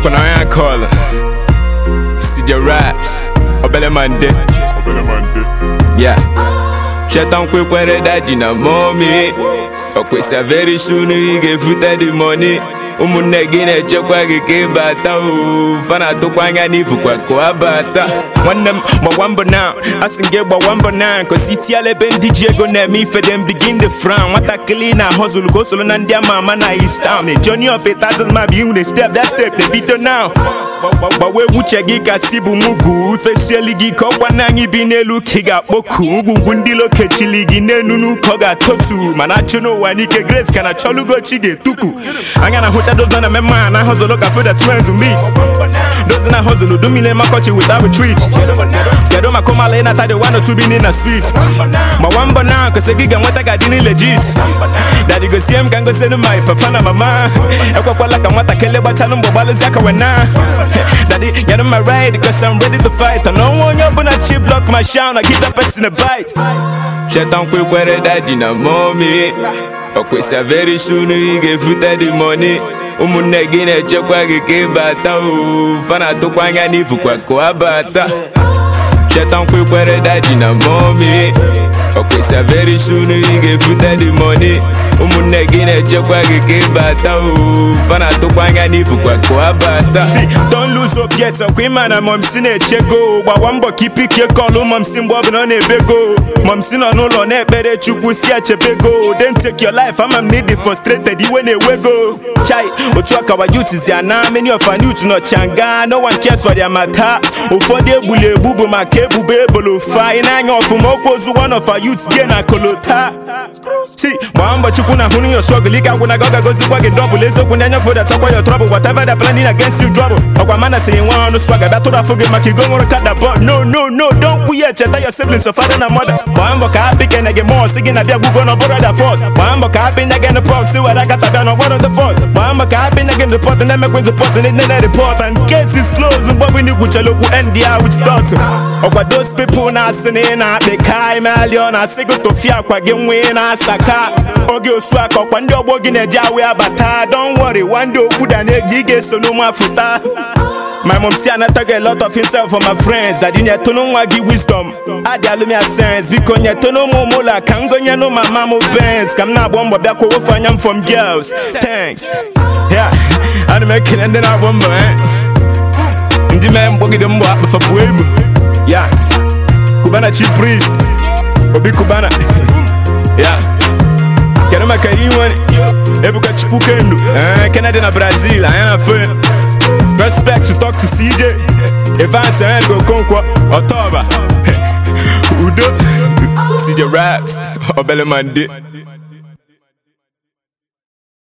ọkwa na onye akọọlụ CJ Raps obele mande ya cheta nkwekwere daji na momi ọkwesịa very soon ị ga-efute the money ụmụnne gị na-echekwa gị ka ịbata o fa na-atụkwa anya n'ifukwa ka ọ bata nwanne m gbawa mbọ na asị m gị gbawa mbọ na nkosi itiala ebe ndị ji ego na-eme ife dem begin the frown nwatakịrị na hustle ka o soro na ndị ama ama na East Town a journey of a thousand miles begin with a step that step dey bido now gbawa egwu uche gị ka si bụ mugu ifesieli gị ka ọkwa na anyị bi n'elu ka ị ga-akpọku ngwungwu ndị lokechili gị n'enunu ka ọ ga-atotu mana achụ n'ụwa n'ike grace ka na chọlugochi ga-etuku anya na hụcha dozi na mmemme a na hozolo ka foda twins meet dozi na hozolo dumile makọchi without retreat kedu maka ụmala ịnata dị one or two bini na street gbawa mbọ na kwesị gị ga-enweta ga dị legit dadi gosie m ka ngosienu my papa na mama ekwekwala ka nwatakịrị gbachalụ mgbe gbalụzi aka wena Daddy, get on my ride, cause I'm ready to fight. I know when you're gonna chip block my shine, I give that person a bite. Cheta nkwekwere daji na mommy ọkwesịa very soon ị ga-efute the money ụmụnne gị na-echekwa gị ka ịbata o fa na-atụkwa anya n'ifukwa ka ọ bata cheta nkwekwere daji na mommy ọkwesịa very soon ị ga-efute the money ụmụnne gị na-echekwa gị ka ịbata o fa na-atụkwa anya n'ifukwa ka ọ bata si don lose hope yet ọkwa ịma na momsi na-eche go gbawa mbọ ka ipikie kọlụ momsi mgbe ọbụla ọ na-ebe go momsi nọ n'ụlọ na-ekpere chukwu si echebe go then take your life ama m need frustrated iwe na-ewe go chai otu akawa youth zi ana many of our youth nọ changa no one cares for their matter ụfọdụ egbuli egbu bụ maka ebubo ebolo fa ị na-anya ọfụma okwu ozu one of our youth die na kolota si gbaa mbọ chukwu na hụrụ your struggle ike agwụ na gị ọ ga-agozikwa gị ndọbụl eziokwu ndị anya foda chọkwa your trouble whatever the planning against you trouble ọkwa mana siri nwa ọnụ swaga bịa tụrụ afụ gị maka igo nwụrụ kada bọ no no no don't kwuye cheta your siblings of father na mother gbaa mbọ ka ha pikene gị mụọ si gị na bịa gwugwo na ọbụrụ da fọt gbaa mbọ ka ha pinye gị n'pọk si were akata bịa na ọgbọrọ the fọt gbaa mbọ ka ha pinye gị n'repọt na-emekwe repọt ndị nne na repọt and case is closed mgbe ọbụla igwuchara okwu end ya with dot ọkwa those people na-asị na ị na-akpị ka imeali ọ na-asị gị tofie akwa gị nwa ị na-asa ka oge osu aka ọkwa ndị ọgbọ gị na-eji awe abata don't worry one day okwu da na-ege ị ga-eso n'ụmụ afụta My mom say anata get a lot of himself for my friends That you need to know why give wisdom Adi alumi a sense Biko nye to know mo mola Kango nye no my mama Benz Kam na bomba bia ko wofa nyam from girls Thanks Yeah I'm making and then I bomba eh Ndi me mbogi de mbo akpa fa buebu Yeah Kubana chief priest Obi Kubana Yeah Kena maka iwani Ebuka chipukendo Eh Kennedy na Brazil Ayana fe Respect to talk to CJ Evans and go Konkwa Otoba Udo CJ Raps Obele Mande